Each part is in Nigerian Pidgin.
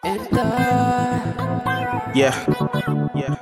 Yeah. Yeah.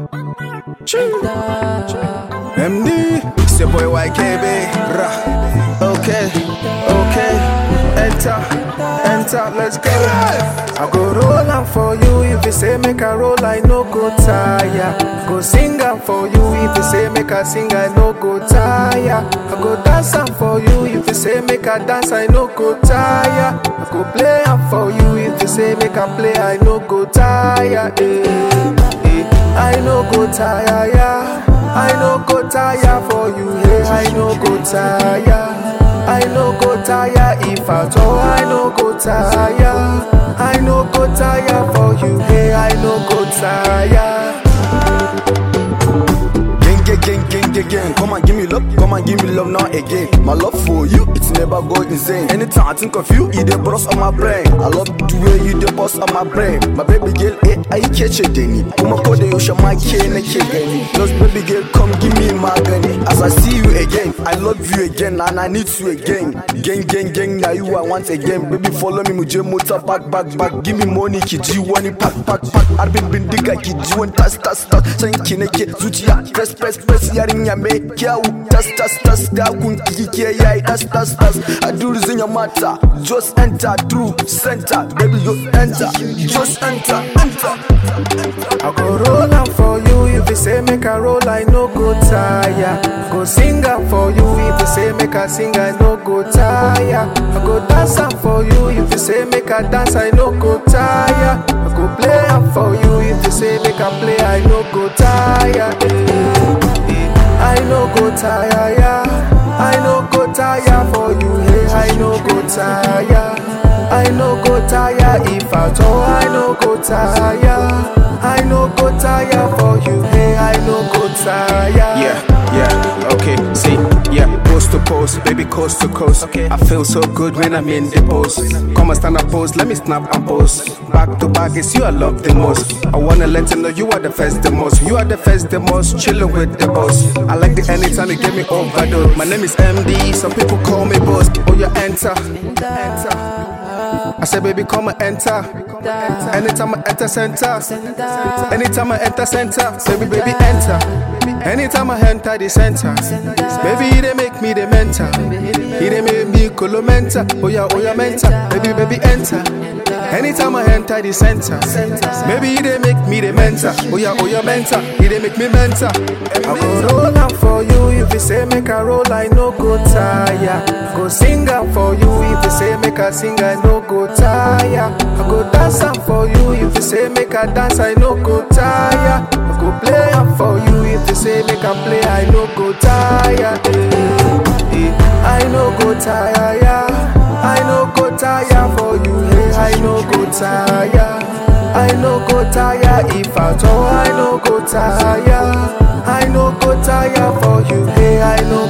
MD. It's your boy YKB. Rah. Okay. Okay. Enter. Enter. Let's go. I go roll am for you. If you say make a roll, I no go tire. Go sing am for you. If you say make a sing, I no go tire. I go dance am for you. If you say make a dance, I no go tire. I go play am for you. If you say make a play, I no go tire. Eh, eh. I no go tire, yeah. I no go tire for you, yeah. I no go tire. I no go tire if at all. I no go tire. I no go tire for you, yeah. I no go tire. Gang, gang, gang, gang, gang, gang. Come and give me love, come and give me love now again. My love for you, it's never go insane. Anytime I think of you, you the boss on my brain. I love the way you the boss on my brain. My baby girl, eh, I catch it, Denny. Kuma ko da yaushe ma ke nake gani. Lost baby girl, come give me magani. As I see you again, I love you again and I need you again. Gang, gang, gang, now you I want again. Baby, follow me, muje motor back, back, back. Give me money, ki ji wani pack, pack, pack. Arbin bindiga ki ji wani tas, tas, tas. San ki nake zuciya, press, press, press. Yarinya mai kyau, tas, tas, tas. Dakun ki ke yayi, tas, tas, tas. I do this in your matter. Just enter through center. Baby, you enter. Just enter, enter. I go roll am for you if you say make a roll, I no go tire. Go sing am for you if you say make a sing, I no go tire. I go dance am for you if you say make a dance, I no go tire. I go play am for you if you say make a play, I no go tire. Eh, eh. I no go tire, yeah. I no go tire for you, hey. I no go tire. I no go tire if at all. I no go tire. I no go tire for you, hey. I no go tire. Yeah, yeah, okay. See, yeah, post to post, baby, coast to coast. Okay. I feel so good when I'm in the post. Come and stand up, pose, let me snap and pose. Back to back, it's you I love the most. I wanna let you know you are the first, the most. You are the first, the most. Chillin' with the boss. I like the anytime you get me overdose. My name is MD, some people call me boss. Oh, you enter, enter. I said, baby, come and enter. Anytime I enter center, anytime I enter center, baby, baby, enter. Anytime I enter the center, baby, he they make me the mentor. He they make me colomenta. Oh yeah, oh yeah, mentor. Baby, baby, enter. Anytime I enter the center, maybe he they make me the mentor. Oh yeah, oh yeah, mentor. He they make me mentor. I go roll am for you if you say make a roll, I no go tire. Go sing am for you if you say make a sing, I no go tire. I go dance am for you if you say make a dance, I no go tire. I go play am for you if you say make a play, I no go tire. Eh, eh. I no go tire, yeah. I no go tire for you, hey. I no go tire. I no go tire if at all. I no go tire. I no go tire for you, hey. I no